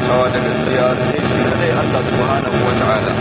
bautawa da gaskiya sai shi kadai Allah subhanahu wa ta'ala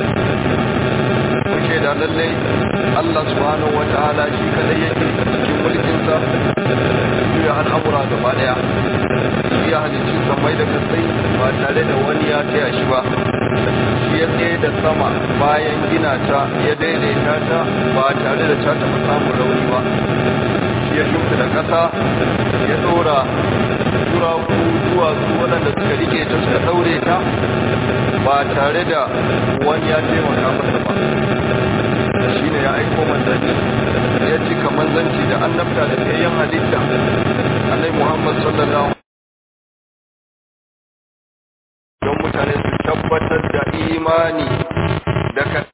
mun shaida lallai Allah subhanahu wa ta'ala shi kadai yake cikin mulkinsa juya al'amura gaba daya shi ya halicci samai da kasai ba tare da wani ya taya shi ba shi ya tsaye da sama bayan gina ta ya daidaita ta ba tare da ta taɓa samun rauni ba shi ya shuka da ƙasa ya ɗora turaku duwatsu waɗanda suka rike ta suka ɗaure ta ba tare da wani ya taimaka masa ba shi ne ya aiko manzanni ya cika manzanci da annabta da tsayayyen halitta annai muhammad sallallahu don mutane su tabbatar da imani da ka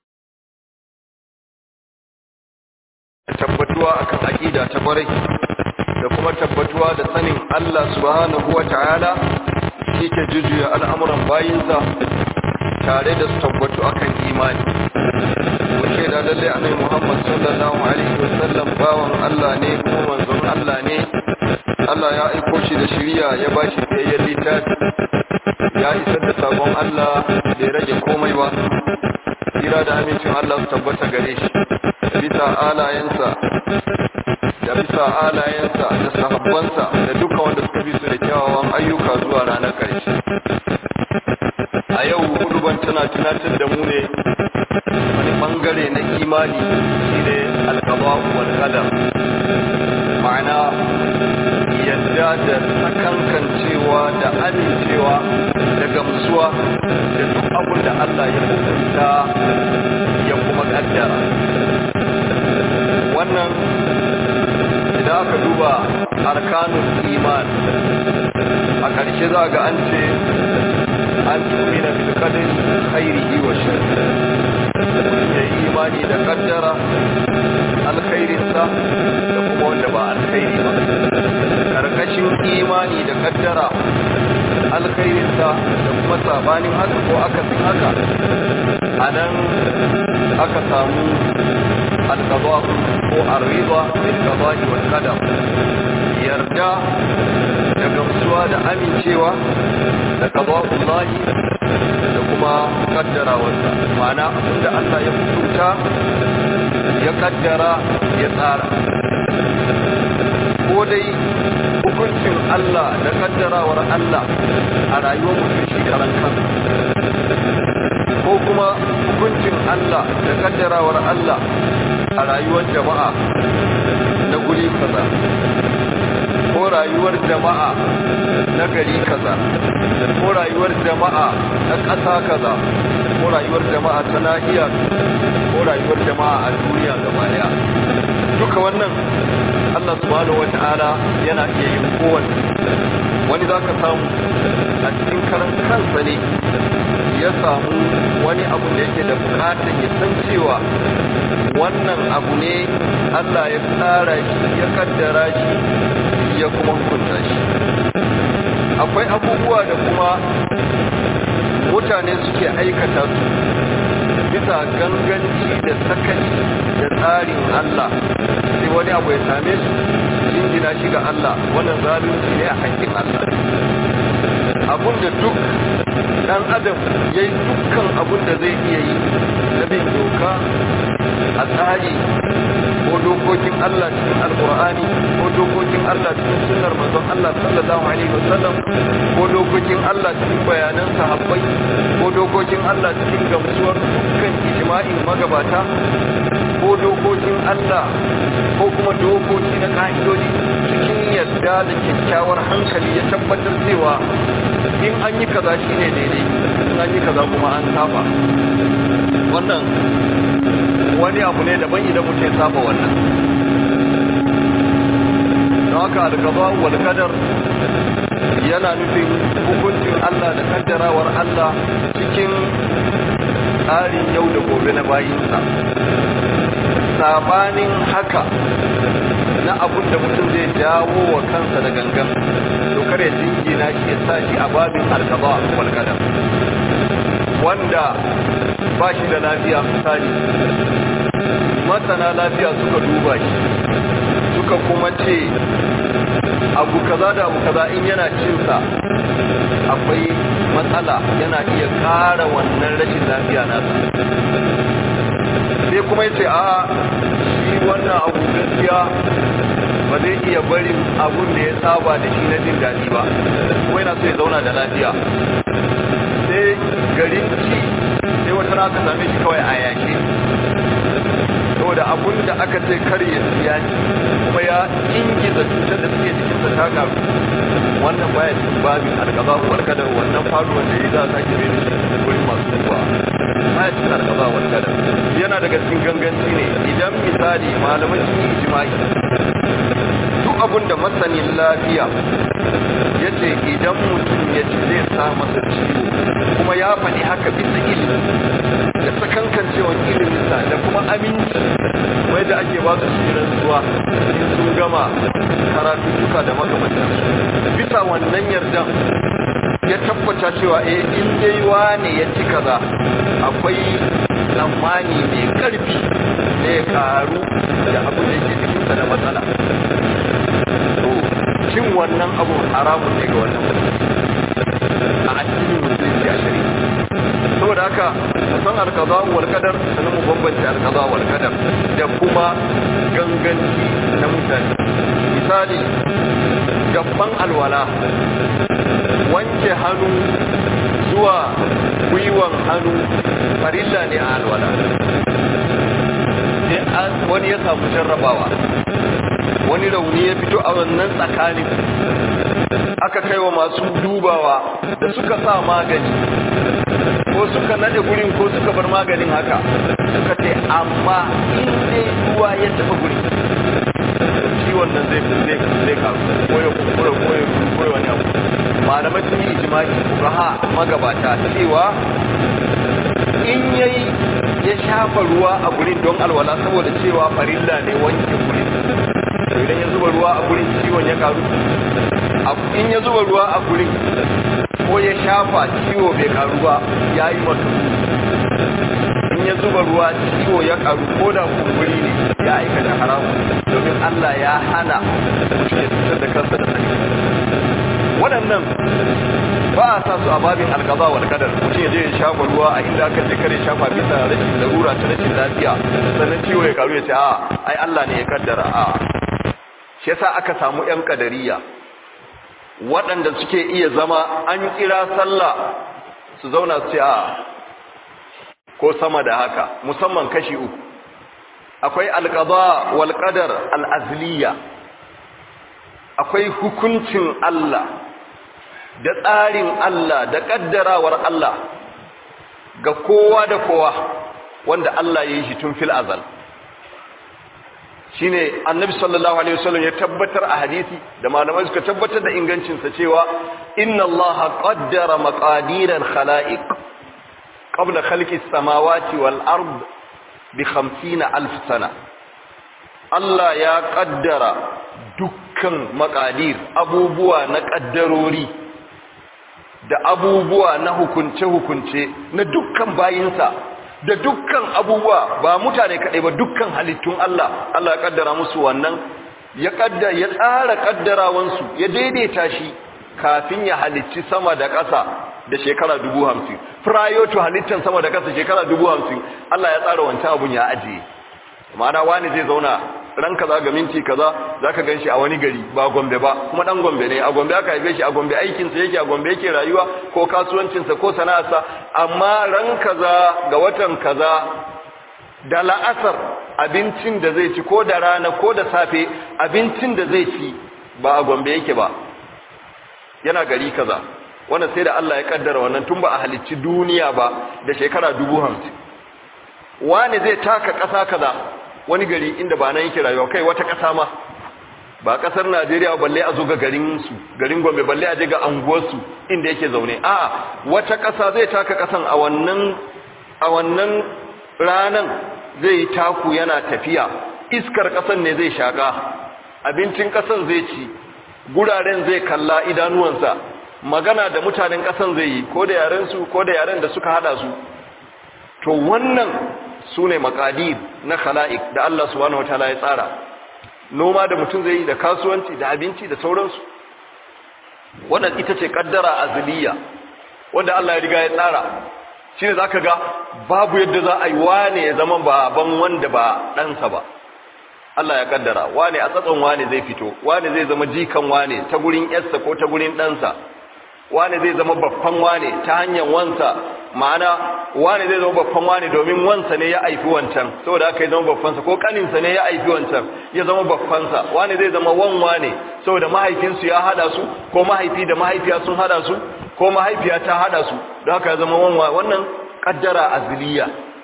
tabbatuwa akan aƙida ta kwarai da kuma tabbatuwa da sanin Allah subhanahu wa ta'ala shi ke jujuya al'amuran bayinsa tare da su tabbatu akan imani wace da lalle annabi Muhammad sallallahu alaihi wasallam bawan Allah ne kuma manzon Allah ne Allah ya aiko shi da shiriya ya ba shi tsayayyen littafi ya isar da sabon Allah bai rage komai ba kira da amincin Allah su tabbata gare shi bisa alayensa da bisa alayensa da sahabbansa da duka wanda suka bi su da kyawawan ayyuka zuwa ranar ƙarshe a yau huduban tana tunatar da mu ne wani bangare na imani shine alkaba wal qadar ma'ana yadda da sakankancewa da amincewa da gamsuwa da duk abin da Allah ya hukunta ya kuma kaddara wannan idan aka duba arkanun iman a ƙarshe za ga an ce an tumina bil qadari khairihi wa sharri ya yi imani da kaddara alkhairinsa da kuma wanda ba alkhairi ba karkashin imani da kaddara alkhairinsa da kuma sabanin haka ko akasin haka a nan aka samu alkaba ko arriba bil qada'i wal qadar yarda da gamsuwa da amincewa da qada'ullahi da kuma kaddarawarsa ma'ana abinda Allah ya hukunta ya kaddara ya tsara ko dai hukuncin Allah da kaddarawar Allah a rayuwar mutum shi karan kansa ko kuma hukuncin Allah da kaddarawar Allah a rayuwar jama'a na guri kaza ko rayuwar jama'a na gari kaza ko rayuwar jama'a na ƙasa kaza ko rayuwar jama'a ta nahiya ko rayuwar jama'a a duniya gaba daya duka wannan Allah subhanahu wata'ala yana iya yin kowanne wani za ka samu a cikin karan kansa ne ya samu wani abu da yake da bukatar ya san cewa wannan abu ne Allah ya tsara shi ya kaddara shi ya kuma hukunta shi akwai abubuwa da kuma mutane suke aikata su bisa ganganci da sakaci da tsarin Allah sai wani abu ya same su jingina shi ga Allah wannan zalunci ne a hakkin Allah abun da duk dan adam ya yi dukkan abun da zai iya yi na bin doka a tsari ko dokokin Allah cikin alkur'ani ko dokokin Allah cikin sunnar manzon Allah sallallahu alaihi wasallam ko dokokin Allah cikin bayanan sahabbai ko dokokin Allah cikin gamsuwar dukkan ijma'in magabata ko dokokin Allah ko kuma dokoki na ka'idoji cikin yadda da kyakkyawar hankali ya tabbatar cewa in an yi kaza shine daidai in an yi kaza kuma an saba wannan wani abu ne daban idan mutum ya saba wannan don haka alkaba wal kadar yana nufin hukuncin Allah da kaddarawar Allah cikin tsarin yau da gobe na bayinsa sabanin haka na abun da mutum zai jawo wa kansa da gangan to kare jingina shi ya sa shi a babin alkaba wal kadar wanda ba shi da lafiya misali masana lafiya suka duba shi suka kuma ce abu kaza da abu kaza in yana cinsa akwai matsala yana iya ƙara wannan rashin lafiya nasa sai kuma ya ce a shi wannan abu gaskiya ba zai iya barin abun da ya saba da shi na jin daɗi ba kuma yana so ya zauna da lafiya sai garin ci sai wata raka same shi kawai a yashe saboda abun da aka ce kar ya siya ne kuma ya ingiza cutar da suke jikinsa ta karu wannan baya cikin babin alkaza wal kadar wannan faruwar da ya za a sake mai da shi wurin masu kuwa baya cikin alkaza wal kadar yana daga cikin ganganci ne idan misali malamai sun yi jima'i duk abun da masanin lafiya ya ce idan mutum ya ci zai sa masa ciwo kuma ya faɗi haka bisa ilimi da sakankancewan iliminsa da kuma aminci wai da ake ba su shirin zuwa in sun gama karatuttuka da makamantansu bisa wannan yardan ya tabbata cewa eh in dai wane ya ci kaza akwai tsammani mai karfi da ya karu da abin da yake jikinsa da matsala to cin wannan abu haramun ne ga wannan a addinin musulunci a shari'a saboda haka san alkaza wal qadar sanin mu bambance alkaza wal qadar da kuma ganganci na mutane misali gaban alwala wanke hannu zuwa gwiwan hannu farilla ne a alwala sai wani ya samu jarrabawa wani rauni ya fito a wannan tsakanin aka kai wa masu dubawa da suka sa magani ko suka nade gurin ko suka bar maganin haka suka ce amma in dai ruwa ya tafi gurin ciwon nan zai zai zai karu koyo koyo koyo koyo wani abu malamai sun yi ijma'i fuqaha magabata cewa in yayi ya shafa ruwa a gurin don alwala saboda cewa farilla ne wanke gurin to idan ya zuba ruwa a gurin ciwon ya karu in ya zuba ruwa a gurin ko ya shafa ciwo bai karu ba ya yi maka in ya zuba ruwa ciwo ya karu ko da kumburi ne ya aikata haramu domin Allah ya hana mutum ya cutar da kansa da sani waɗannan ba a sa su a babin alkaza wal kadar mutum ya je ya shafa ruwa a inda aka ce kare shafa bisa rashin larura ta rashin lafiya sannan ciwo ya karu ya ce a ai Allah ne ya kaddara a shi yasa aka samu yan kadariya waɗanda suke iya zama an kira sallah su zauna su ce a ko sama da haka musamman kashi uku akwai alƙada wal qadar al azliya akwai hukuncin Allah da tsarin Allah da ƙaddarawar Allah ga kowa da kowa wanda Allah ya yi shi tun fil azal shine annabi sallallahu alaihi wasallam ya tabbatar a hadisi da malamai suka tabbatar da ingancinsa cewa inna allaha qaddara maqadir al-khalaiq qabla khalqi as-samawati wal ard bi 50000 sana Allah ya kaddara dukkan maqadir abubuwa na kaddarori da abubuwa na hukunce-hukunce na dukkan bayinsa da dukkan abubuwa ba mutane kaɗai ba dukkan halittun Allah Allah ya kaddara musu wannan ya kaddara ya tsara kaddarawansu ya daidaita shi kafin ya halicci sama da ƙasa da shekara dubu hamsin prior to halittan sama da ƙasa shekara dubu hamsin Allah ya tsara wancan abun ya ajiye ma'ana wani zai zauna ran kaza ga minti kaza zaka ganshi a wani gari ba Gombe ba kuma dan Gombe ne a Gombe aka haife shi a Gombe aikin sa yake a Gombe yake rayuwa ko kasuwancin sa ko sana'arsa amma ran kaza ga watan kaza da la'asar abincin da zai ci ko da rana ko da safe abincin da zai ci ba a Gombe yake ba yana gari kaza wannan sai da Allah ya kaddara wannan tun ba a halicci duniya ba da shekara dubu hamsin wani zai taka ƙasa kaza wani gari inda ba nan yake rayuwa kai wata ƙasa ma ba ƙasar Najeriya balle a zo ga garin su garin Gombe balle a je ga anguwar su inda yake zaune a wata ƙasa zai taka ƙasan a wannan a wannan ranan zai taku yana tafiya iskar ƙasan ne zai shaka abincin ƙasan zai ci guraren zai kalla idanuwansa magana da mutanen ƙasan zai yi ko da yaren su ko da yaren da suka hada su to wannan su ne makadir na khala'ik da Allah subhanahu wataala ya tsara noma da mutum zai yi da kasuwanci da abinci da sauransu wannan ita ce kaddara azliya wanda Allah ya riga ya tsara shine zaka ga babu yadda za a yi wane ya zama baban wanda ba ɗansa ba Allah ya kaddara wane a tsatson wane zai fito wane zai zama jikan wane ta gurin yarsa ko ta gurin ɗansa wane zai zama babban wane ta hanyar wansa ma'ana wane zai zama babban wane domin wansa ne ya aifi wancan saboda aka yi zama babbansa ko kaninsa ne ya aifi wancan ya zama babbansa wane zai zama wan wane saboda mahaifinsu ya hada su ko mahaifi da mahaifiya sun hada su ko mahaifiya ta hada su don haka ya zama wan wannan kaddara azliya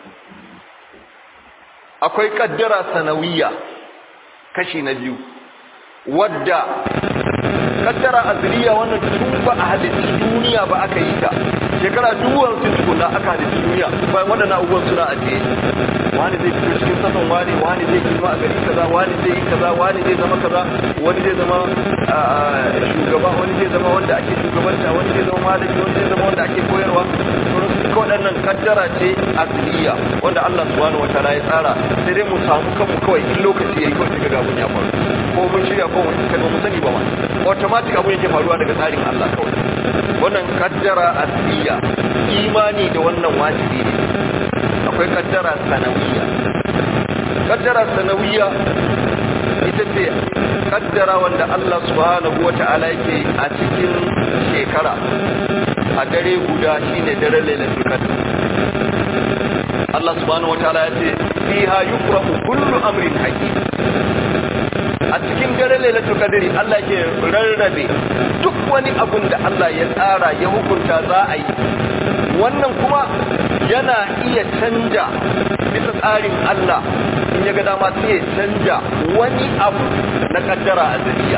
akwai kaddara sanawiya kashi na biyu wadda kaddara azliya wannan tun ba a halitti duniya ba aka yi ta shekara duwan sun tukuna aka halitti duniya bayan waɗannan abubuwan suna ajiye wani zai fito cikin saman wani wani zai girma a gari kaza wani zai yi kaza wani zai zama kaza wani zai zama shugaba wani zai zama wanda ake shugabanta wani zai zama malami wani zai zama wanda ake koyarwa duka waɗannan kaddara ce asliya wanda Allah subhanahu wataala ya tsara sai dai mu samu kanmu kawai in lokaci yayi kawai daga gabun ya faru ko mun shirya ko mun kada mu sani ba ma automatic abun yake faruwa daga tsarin Allah kawai wannan kaddara asliya imani da wannan wajibi ne akwai kaddara sanawiya kaddara sanawiya ita ce kaddara wanda Allah subhanahu wata'ala yake a cikin shekara a dare guda shine dare lailatul qadr Allah subhanahu wata'ala ya ce fiha yufrahu kullu amrin hakim a cikin dare lailatul qadri Allah ke rarrabe duk wani abun da Allah ya tsara ya hukunta za a yi wannan kuma yana iya canja bisa tsarin Allah in ya ga dama sai ya canja wani abu na kaddara azaliya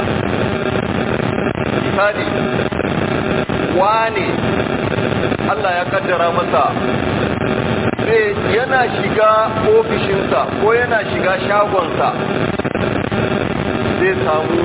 misali wane Allah ya kaddara masa sai yana shiga ofishinsa ko yana shiga shagonsa zai samu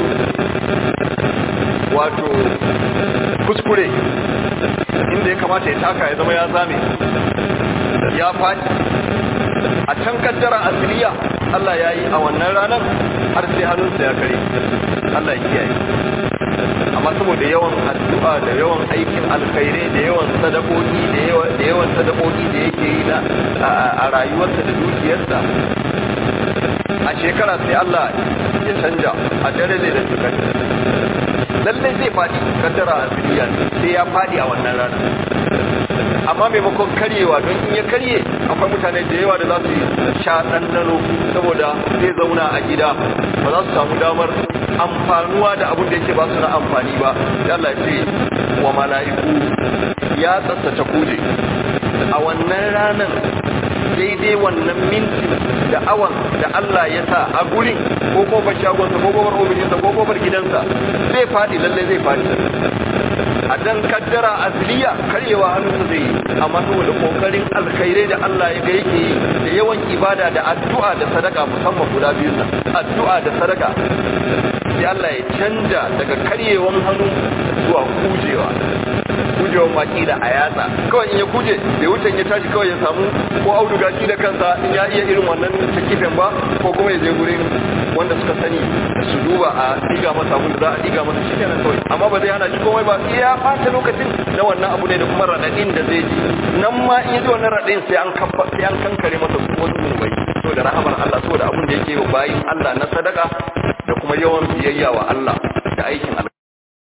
wato kuskure inda ya kamata ya taka ya zama ya zame ya faɗi a can kaddara asiriya Allah ya yi a wannan ranar har sai hannunsa ya kare Allah ya kiyaye amma saboda yawan addu'a da yawan aikin alkhairai da yawan sadakoki da yawan sadakoki da yake yi na a rayuwarsa da dukiyarsa a shekara sai Allah ya canja a dare ne da tukar lallai zai faɗi kaddara asiriya sai ya faɗi a wannan rana amma maimakon karyewa don in ya karye akwai mutane da yawa da za su sha ɗanɗano saboda zai zauna a gida ba za su samu damar amfanuwa da abin da yake ba su na amfani ba da Allah ce wa mala'iku ya tsatsace kuje a wannan ranar daidai wannan minti da awan da Allah ya sa a gurin ko kofar shagonsa ko kofar ofishinsa ko kofar gidansa zai faɗi lallai zai faɗi a dan kaddara azliya karyewa hannunsa zai yi amma saboda kokarin alkhairai da Allah ya ga yake yi da yawan ibada da addu'a da sadaka musamman guda biyun nan addu'a da sadaka sai Allah ya canja daga karyewan hannu zuwa kujewa kujewan maki da a yatsa kawai in ya kuje bai wuce ya tashi kawai ya samu ko auduga shi da kansa in ya iya irin wannan takifen ba ko kuma ya je gurin wanda suka sani su duba a diga masa abin da za a diga masa shi kenan kawai amma ba zai hana shi komai ba iya ɓata lokacin na wannan abu ne da kuma raɗaɗin da zai ji nan ma in ji wannan raɗaɗin sai an sai an kankare masa wasu zunubai saboda rahamar Allah saboda abin da yake bayin Allah na sadaka da kuma yawan biyayya wa Allah da aikin Allah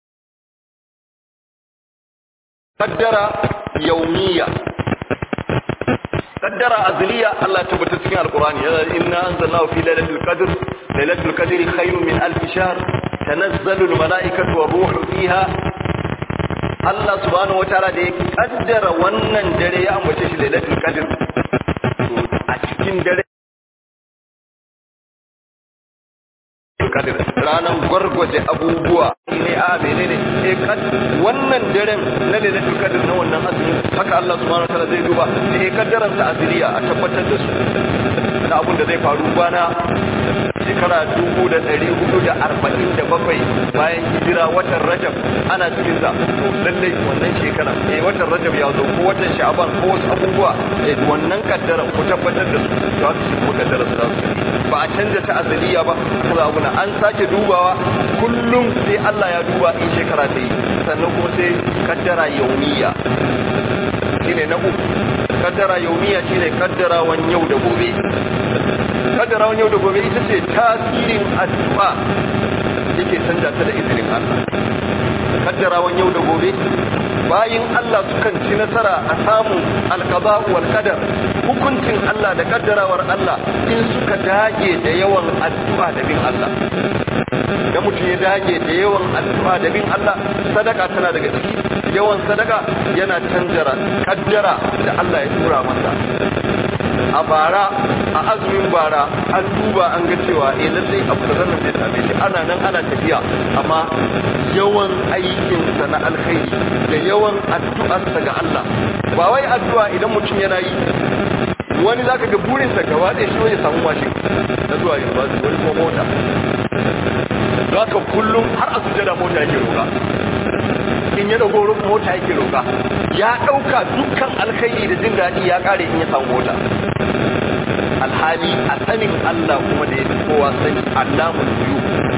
kaddara yaumiya kaddara azliya Allah tabbata cikin alqur'ani yana inna anzalnahu fi lailatul qadr lailatul qadri khairun min alf shahr tanazzalu al malaikatu war ruhu fiha Allah subhanahu wataala da ya kaddara wannan dare ya ambace shi lailatul qadr a cikin dare kadir ranar gwargwaje abubuwa ne a menene eh kad wannan daren na lailatul qadr na wannan azumi haka Allah subhanahu wataala zai duba eh kaddaran sa azriya a tabbatar da su na abun da zai faru bana shekara dubu da ɗari hudu da arba'in da bakwai bayan hijira watan rajab ana cikin sa to lallai wannan shekara eh watan rajab ya zo ko watan sha'aban ko wasu abubuwa eh wannan kaddara ku tabbatar da su za su shi kuma kaddara su za su ba a canja ta azaliya ba kuma abu an sake dubawa kullum sai Allah ya duba in shekara ta yi sannan kuma sai kaddara yaumiya shine na uku kaddara yaumiya shine kaddarawan yau da gobe kaddarawan yau da gobe ita ce tasirin addu'a yake canja ta da izinin Allah kaddarawan yau da gobe bayin Allah sukan ci nasara a samun alqada wal qadar hukuncin Allah da kaddarawar Allah in suka dage da yawan addu'a da bin Allah da mutum ya dage da yawan addu'a da bin Allah sadaka tana daga ciki yawan sadaka yana canjara kaddara da Allah ya tura masa a bara a azumin bara an duba an ga cewa eh lallai abu da zan da same shi ana nan ana tafiya amma yawan aikin sa na alkhairi da yawan addu'arsa ga Allah ba wai addu'a idan mutum yana yi wani zaka ga burinsa gaba ɗaya shi ya samu mashin na zuwa university wani kuma mota zaka kullum har a sujada mota yake roƙa in ya dago mota yake roƙa ya ɗauka dukkan alkhairi da jin daɗi ya ƙare in ya samu mota alhali a sanin Allah kuma da ya fi kowa sani Allahun biyu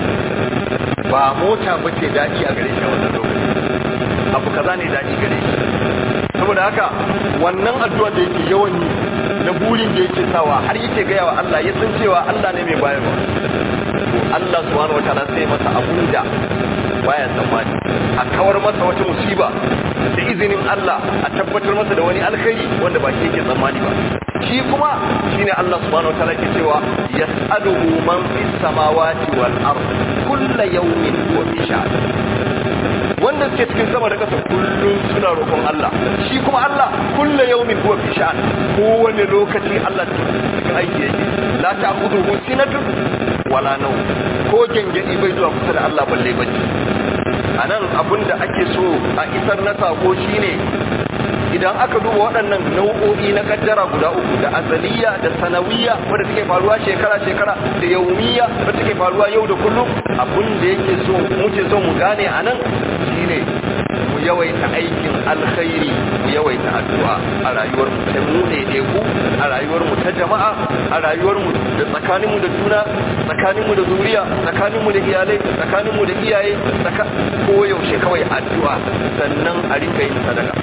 ba mota ba ce daɗi a gare shi a wannan lokaci abu kaza ne daɗi gare shi saboda haka wannan addu'a da yake yawan yi na burin da yake sawa har yake gaya wa Allah ya san cewa Allah ne mai bayarwa to Allah subhanahu wataala sai masa abun da baya tsammani a kawar masa wata musiba da izinin Allah a tabbatar masa da wani alkhairi wanda ba shi yake tsammani ba shi kuma shine Allah subhanahu wataala ke cewa yas'aluhu man fis samawati wal ard kullu yawmin huwa fi sha'n wanda suke cikin sama da ƙasa kullum suna roƙon Allah shi kuma Allah kullu yawmin huwa fi sha'n kowane lokaci Allah cikin aiki yake la ta'khudhuhu sinatun wala nawm ko gengedi bai zuwa kusa da Allah balle bacci anan abinda ake so a isar na sako shine idan aka duba waɗannan nau'o'i na kaddara guda uku da azaliya da sanawiya wadda take faruwa shekara-shekara da yaumiya wadda take faruwa yau da kullum abin da yake so muke so mu gane a nan shine mu yawaita aikin alkhairi mu yawaita addu'a a rayuwar mu ta mu ne ku a rayuwar mu ta jama'a a rayuwar mu da tsakanin mu da juna tsakanin mu da zuriya tsakanin mu da iyalai tsakanin mu da iyaye ko yaushe kawai addu'a sannan a rinka yin sadaka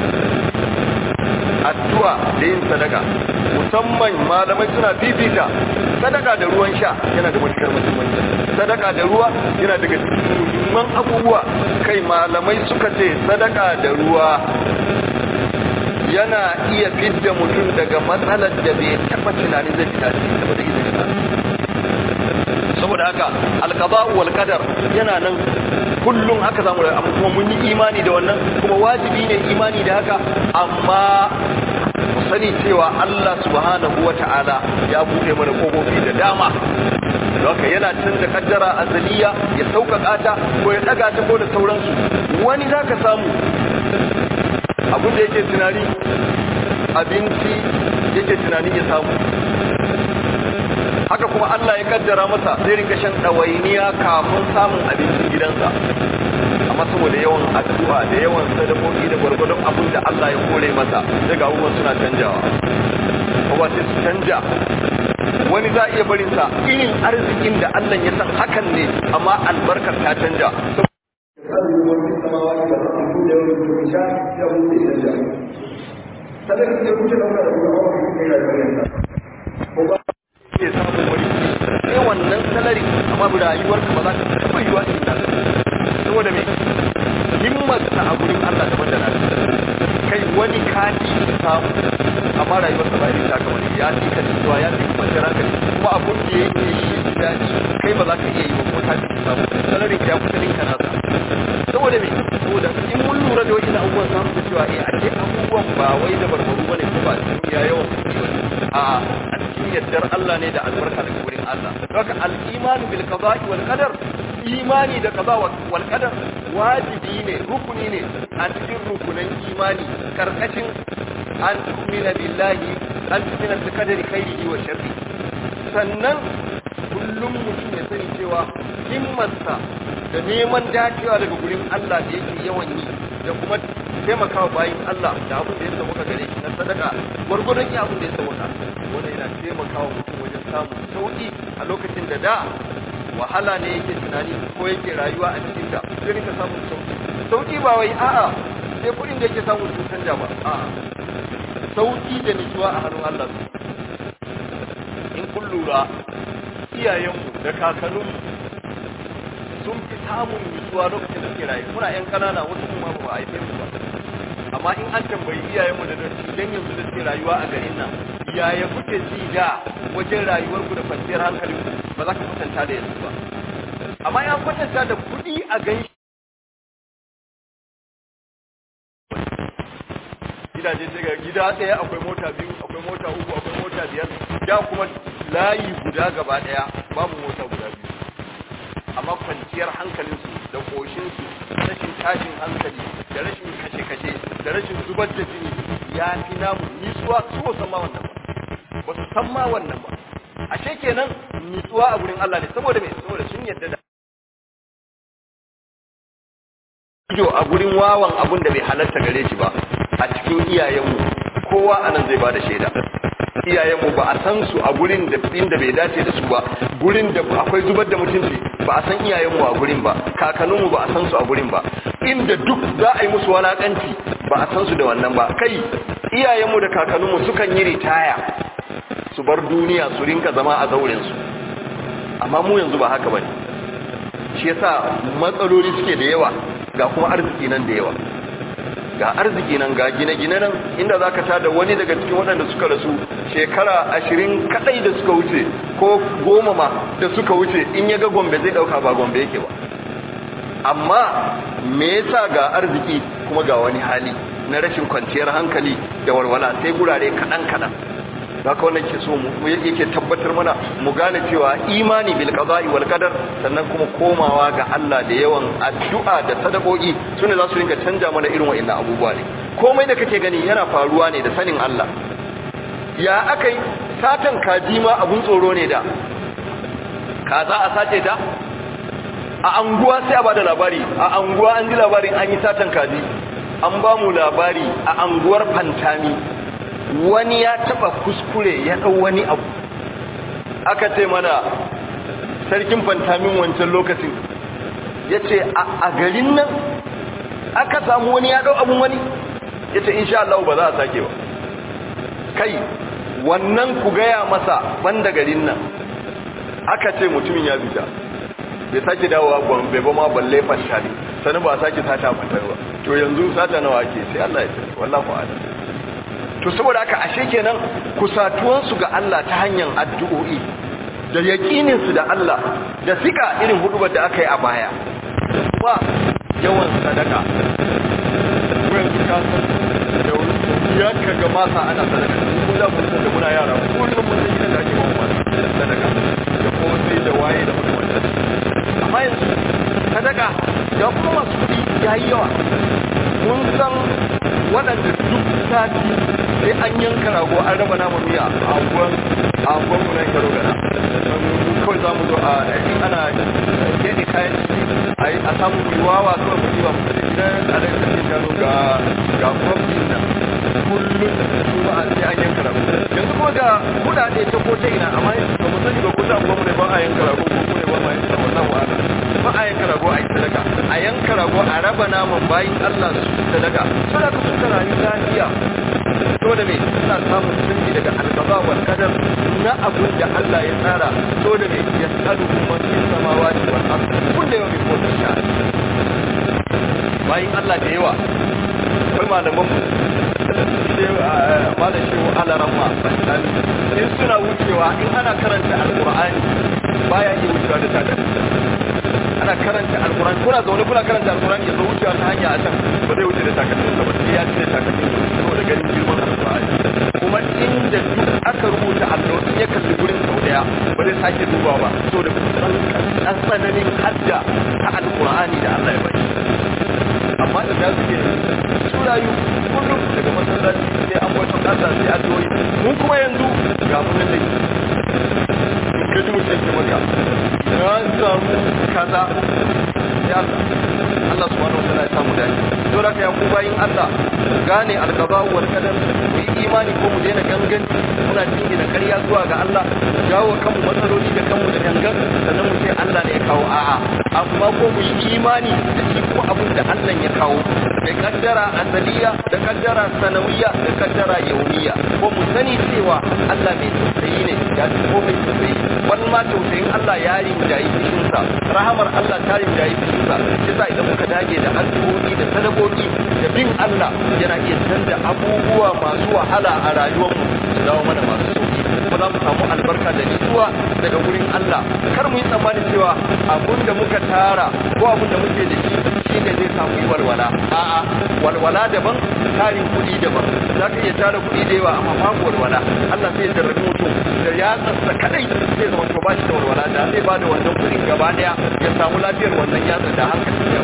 addu'a da yin sadaka musamman malamai suna fifita sadaka da ruwan sha yana da matukar muhimmanci sadaka da ruwa yana daga cikin muhimman abubuwa kai malamai suka ce sadaka da ruwa yana iya fidda mutum daga matsalar da bai taba tunanin zai fita cikin saboda izinin saboda haka alqada wal qadar yana nan kullum haka zamu da amma kuma mun yi imani da wannan kuma wajibi ne imani da haka amma mu sani cewa Allah subhanahu wata'ala ya bude mana kofofi da dama haka yana canza kaddara azaliya ya sauƙaƙa ta ko ya ɗaga ta ko da sauransu wani zaka samu abin da yake tunani abinci yake tunanin ya samu haka kuma Allah ya kaddara masa zai rinka shan ɗawainiya kafin samun abincin gidansa amma saboda yawan addu'a da yawan sadakoki da gwargwadon abin da Allah ya kore masa daga abubuwan suna canjawa kuma sai su canja wani za a iya barin sa irin arzikin da Allah ya san hakan ne amma albarkar ta canja sadaka ce kuke dauka da kuma hawa kuke yi rayuwar ko ba ke samun wani sai wannan salari amma bi rayuwar ka ba za ka taɓa yiwa in da saboda me himmar ta a gurin Allah daban da na kai wani kati samu amma rayuwar ka ba irin ta kamar ya ci ka cewa ya ci kuma jira ka kuma abun da yake yi daɗi kai ba za ka iya yi ba kuma kati samu salarin ka ya kusa ninka nasa saboda me saboda in mun lura da wani abubuwan samu da cewa eh a ce abubuwan ba wai da barbaru bane ko ba duniya yawan kuɗi bane a a cikin yardar Allah ne da albarka daga wurin Allah haka al-imanu bil qada'i wal qadar imani da qada wal qadar wajibi ne rukuni ne a cikin rukunan imani karkashin an tu'mina billahi an tu'mina bi qadari khairihi wa sharri sannan kullum mutum ya sani cewa himmarsa da neman dacewa daga gurin Allah da yake yawan yi da kuma taimakawa bayin Allah da abin da ya sauka gare shi na sadaka gwargwadon ya abin da ya sauka wanda yana taimakawa mutum wajen samun sauki a lokacin da da wahala ne yake tunani ko yake rayuwa a cikin ta sai rika samun sauki sauki ba wai a'a sai kuɗin da yake samu sun canja ba a'a sauki da nutsuwa a hannun Allah in kun lura iyayenmu da kakanninmu sun fi samun nutsuwa lokacin da suke rayu muna yan kanana wasu kuma ba a haife mu ba amma in an tambayi iyayenmu da dattijan yanzu da suke rayuwa a garin nan yaya kuke ji da wajen rayuwarku da kwanciyar hankalin ba za ka kwatanta da yanzu ba amma ya kwatanta da kuɗi a ganshi gidaje sai ga gida ɗaya akwai mota biyu akwai mota uku akwai mota biyar da kuma layi guda gaba ɗaya babu mota guda biyu amma kwanciyar hankalinsu da ƙoshinsu rashin tashin hankali da rashin kashe-kashe da rashin zubar da jini ya fi namu nisuwa su ba san ma wannan ba ba su san ma wannan ba ashe kenan nitsuwa a gurin Allah ne saboda me saboda sun yarda da ido a gurin wawan abun da bai halarta gare shi ba a cikin iyayenmu kowa anan zai bada shaida iyayenmu ba a san su a gurin da inda bai dace da su ba gurin da akwai zubar da mutunci ba a san iyayenmu a gurin ba kakanninmu ba a san su a gurin ba inda duk za a yi musu walakanci ba a san su da wannan ba kai iyayenmu da kakanninmu sukan yi ritaya su bar duniya su rinka zama a zauren su amma mu yanzu ba haka bane shi yasa matsaloli suke da yawa ga kuma arziki nan da yawa ga arziki nan ga gine-gine nan inda za ka tada wani daga cikin waɗanda suka rasu shekara ashirin kaɗai da suka wuce ko goma ma da suka wuce in ya ga gombe zai ɗauka ba gombe yake ba amma me yasa ga arziki kuma ga wani hali na rashin kwanciyar hankali da walwala sai gurare kaɗan-kaɗan za ka wannan ke so mu yake tabbatar mana mu gane cewa imani bil qada'i wal qadar sannan kuma komawa ga Allah da yawan addu'a da sadakoki sune za su rinka canja mana irin wa'annan abubuwa ne komai da kake gani yana faruwa ne da sanin Allah ya akai satan kaji ma abun tsoro ne da kaza a sace ta a anguwa sai a bada labari a anguwa an ji labarin an yi satan kaji an ba mu labari a anguwar fantami wani ya taba kuskure ya dau wani abu aka ce mana sarkin fantamin wancan lokacin ya ce a garin nan aka samu wani ya dau abun wani ya ce insha Allah ba za a sake ba kai wannan ku gaya masa banda garin nan aka ce mutumin ya fita bai sake dawowa gombe ba ma balle fashari sani ba sake sata matar ba to yanzu sata nawa ake sai Allah ya sani wallahu a'lam to saboda haka ashe kenan kusatuwansu ga Allah ta hanyar addu'o'i da yaƙininsu da Allah da sika irin hudubar da aka yi a baya da kuma yawan sadaka wayan su kasan da ya kaga masa ana sadaka ko za mu san da muna yara kullum mun san gidan da ake bawa masa sadaka da kosai da waye da makamantar amma yanzu sadaka da kuma masu kuɗi ya yi yawa mun san waɗanda duk sati sai an yanka rago an raba naman miya a anguwan a anguwan mu na karo gana kawai za mu zo a in ana keɗe kayan ciki a samu riwawa kawai mu ba mu da gidan alai da ke shanu ga ga kwamfin nan kullum kuma a sai an yanka rago yanzu kuma ga kuɗaɗe ta ko ta ina amma ba mu sani ba ko ta anguwan mu ne ba a yanka rago ko kuma ba ma yanka wannan wa'ala ba a yanka rago a yi sadaka a yanka rago a raba naman bayin Allah su sadaka sadaka sun ta rayu lafiya to da me suna samun canji daga alqada wal qadar na abun da Allah ya tsara to da me ya tsadu kuma cikin samawati wal ard kullu yawmin huwa fi sha'n bayin Allah da yawa akwai malaman mu malam shehu alaramma in suna wucewa in ana karanta alqur'ani baya iya wucewa da tada ana karanta alquran kuna zaune kuna karanta alquran ya zo wucewa ta hanya a can ba zai wuce da takalmin sa ba sai ya cire takalmin saboda ganin girman alqur'ani kuma inda duk aka rubuta allo in ya kalli gurin sau daya ba zai sake duba ba saboda an tsananin hadda ta alqur'ani da Allah ya bari amma da za su ke su rayu kullum daga masallaci sai an wato Allah sai addu'o'i mun kuma yanzu ga mun nan samu kaza ya Allah Allah subhanahu wataala ya samu dace to da ya ku bayin Allah gane alqada wal qadar mu yi imani ko mu daina gangan muna cinye da ƙarya zuwa ga Allah jawo kanmu matsaloli da kanmu da gangan sannan mu ce Allah ne ya kawo a'a amma ko mu yi imani da shi ko abin da Allah ya kawo da kaddara asaliya da kaddara sanawiya da kaddara yaumiya ko mu sani cewa Allah mai tausayi ne ya fi komai tausayi wani ma tausayin Allah ya rinjayi fushinsa rahamar Allah ta rinjayi fushinsa shi sa idan muka dage da addu'o'i da sadakoki da bin Allah yana iya canza abubuwa masu wahala a rayuwarmu su dawo mana masu sauki kuma za mu samu albarka da nutsuwa daga wurin Allah kar mu yi tsammanin cewa abun da muka tara ko abun da muke da shi shi ne zai samu yi walwala a'a walwala daban tarin kuɗi daban za ka iya tara kuɗi da yawa amma babu walwala Allah sai ya jarrabi mutum da ya tsatsa kadai zai zama to ba shi da walwala da zai ba da wannan kuɗin gaba daya ya samu lafiyar wannan yatsa da hankali ya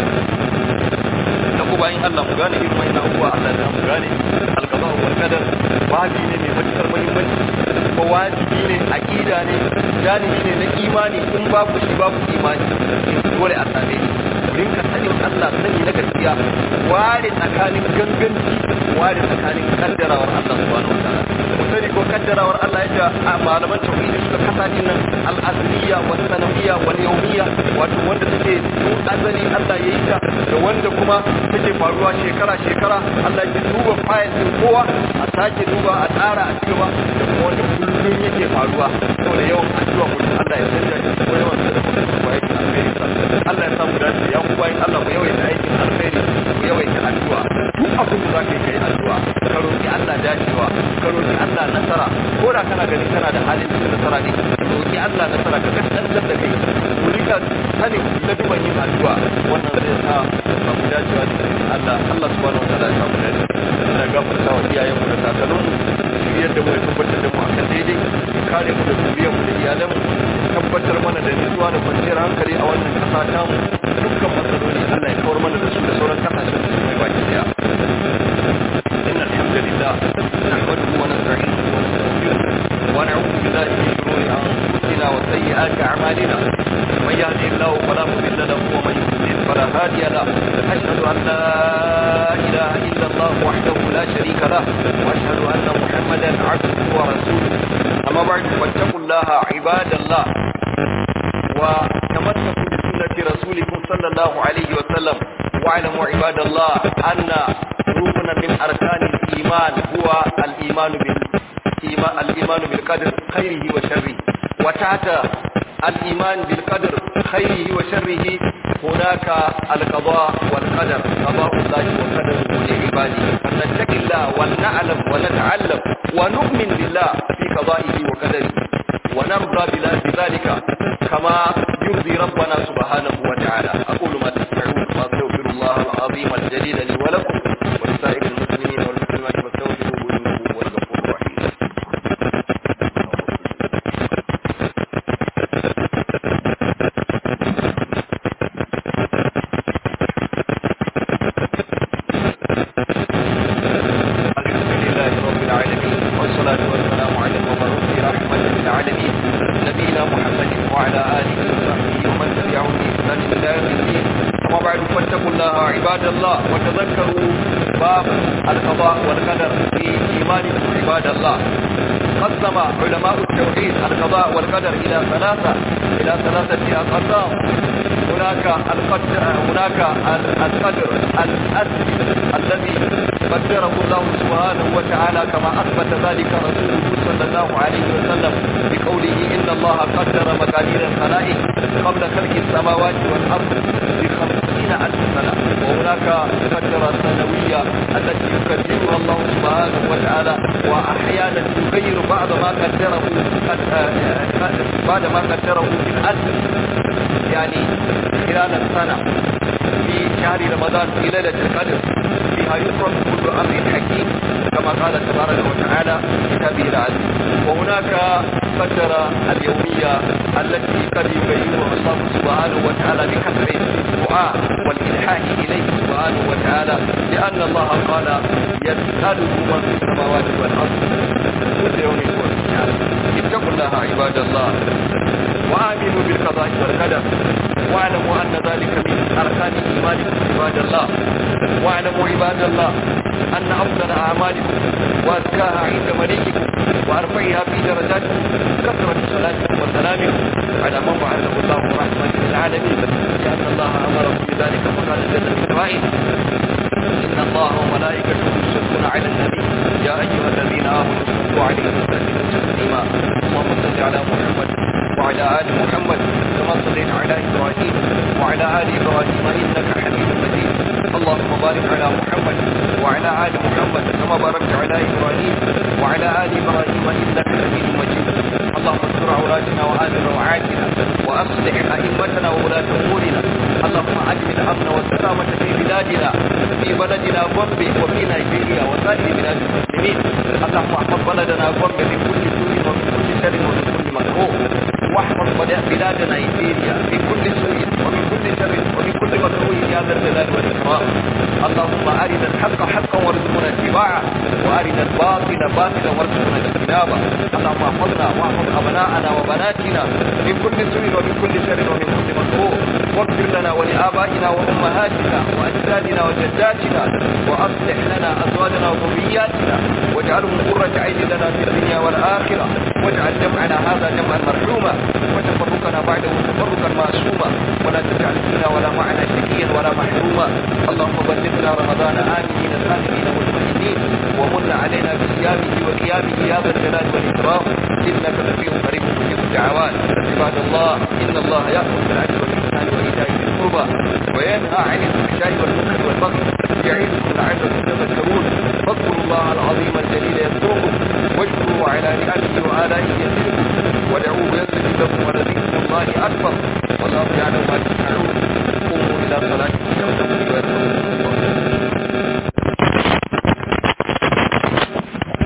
na ku bayan Allah mu gane irin wannan abubuwa Allah da mu gane alqada wal qadar wajibi ne mai matukar muhimmanci ko wajibi ne aqida ne janibi ne na imani in babu shi babu imani dole a same shi rinka sanin Allah sani na gaskiya ware tsakanin ganganci ware tsakanin kaddarawar Allah subhanahu wa ta'ala sani ko kaddarawar Allah ya ce a malaman tauhidi suka kasa din nan al-asliya wa sanawiyya wal yawmiyya wato wanda take tun azali Allah ya yi ta da wanda kuma take faruwa shekara shekara Allah ya duba fayil din kowa a sake duba a tsara a cewa da kuma wanda kullum yake faruwa saboda yawan addu'a mutum Allah ya canja shi ko yawan da mutum ko yake alheri Allah ya samu dace ya ku bayin Allah ku yawaita aikin alheri ku yawaita addu'a duk abin da zaka yi kai addu'a ka roki Allah dacewa ka roki Allah nasara ko da kana ganin kana da halin cikin nasara ne roki Allah nasara ka kaskantar da kai ku rika sanin laduban yin addu'a wannan zai sa samu dacewa da Allah Allah subhanahu wa ta'ala ya samu dace ina gafarta wa iyayen mu da kakannin mu shiryar da mu ya tabbatar da mu akan daidai kare mu da zuriyar mu da iyalan mu tabbatar mana da nutsuwa da kwanciyar hankali a wannan kasa ta mu dukkan matsaloli Allah ya kawar mana da su da sauran kasashen da su mai baki daya إن الحمد لله نحمده ونستعينه ونستغفره ونعوذ بالله من شرور أنفسنا وسيئات أعمالنا من يهده الله فلا مضل له ومن يضلل فلا هادي له أشهد أن لا إله إلا الله وحده لا شريك له وأشهد أن محمدا عبده ورسوله أما بعد فاتقوا الله عباد الله وتمسكوا بسنة رسولكم صلى الله عليه وسلم واعلموا عباد الله أن ركنا من أركان الإيمان هو الإيمان بالإيمان الإيمان بالقدر خيره وشره وتحت الإيمان بالقدر خيره وشره هناك القضاء والقدر قضاء الله وقدره لعباده فلنتق الله ولنعلم ونتعلم ونؤمن بالله في قضائه وقدره ونرضى بذلك كما يرضي ربنا سبحانه وتعالى أقول ما تسمعون وأستغفر الله العظيم الجليل لي ولكم ولسائر المسلمين والمسلمات فاستغفروه إنه هو الغفور الرحيم الحمد لله رب العالمين والصلاة والسلام على المبعوث رحمة للعالمين نبينا محمد وعلى آله وصحبه ومن تبعهم بإحسان إلى يوم الدين أما بعد فاتقوا الله عباد الله وتذكروا باب القضاء والقدر في إيمانكم عباد الله قسم علماء التوحيد القضاء والقدر إلى ثلاثة إلى ثلاثة أقسام هناك القدر هناك القدر الأسلي الذي قدره الله سبحانه وتعالى كما أثبت ذلك رسوله صلى الله عليه وسلم بقوله إن الله قدر مقادير الخلائق قبل خلق السماوات والأرض بخمسين ألف سنة وهناك قدر السنوية التي يقدرها الله سبحانه وتعالى وأحيانا يغير بعض ما قدره بعد ما قدره في الأسل يعني خلال السنة في شهر رمضان في ليلة القدر فيها يفرق كل أمر حكيم كما قال تبارك وتعالى في كتابه العزيز وهناك قدر اليومية التي قد يبينها الله سبحانه وتعالى بكثر الدعاء والإلحاح إليه سبحانه وتعالى لأن الله قال يسأله من في السماوات والأرض كل يوم هو في اتقوا الله عباد الله وآمنوا بالقضاء والقدر واعلموا أن ذلك من أركان إيمانكم عباد الله واعلموا عباد الله أن أفضل أعمالكم وأزكاها عند مليككم وأرفعها في درجاتكم كثرة صلاتكم وسلامكم على من بعثه الله رحمة للعالمين لأن الله أمركم بذلك فقال جل من قائل إن الله وملائكته يصلون على النبي يا أيها الذين آمنوا صلوا عليه وسلموا تسليما اللهم صل على محمد وعلى آل محمد كما صليت على إبراهيم وعلى آل إبراهيم إنك حميد مجيد اللهم بارك على محمد وعلى آل محمد كما باركت على إبراهيم وعلى آل إبراهيم إنك حميد مجيد اللهم استر عوراتنا وآمن روعاتنا وأصلح أئمتنا وولاة أمورنا اللهم أجل الأمن والسلامة في بلادنا في بلدنا بومبي وفي نيجيريا وسائر بلاد المسلمين اللهم احفظ بلدنا بومبي من كل سوء ومن كل شر ومن كل مكروه واحفظ بلاد نيجيريا من كل سوء ومن كل شر ومن كل مكروه يا ذا الجلال والإكرام اللهم أرنا الحق حقا وارزقنا اتباعه وأرنا الباطل باطلا وارزقنا اجتنابه اللهم احفظنا واحفظ أبناءنا وبناتنا من كل سوء ومن كل شر ومن كل مكروه واغفر لنا ولآبائنا وأمهاتنا وأجدادنا وجداتنا وأصلح لنا أزواجنا وذرياتنا واجعلهم قرة عين لنا في الدنيا والآخرة واجعل جمعنا هذا جمعا مرحوما وتفرقنا بعده تفرقا معصوما ولا تجعل فينا ولا معنا شقيا ولا محروما اللهم بلغنا رمضان آمنين سالمين مطمئنين ومن علينا بصيامه وقيامه يا ذا الجلال والإكرام إنك لفي قريب مجيب الدعوات عباد الله إن الله يأمر بالعدل والإحسان وإيتاء ذي القربى وينهى عن الفحشاء والمنكر والبغي يعظكم لعلكم تذكرون فاذكروا الله العظيم الجليل يذكركم واشكروا على نعمه وآلائه يزدكم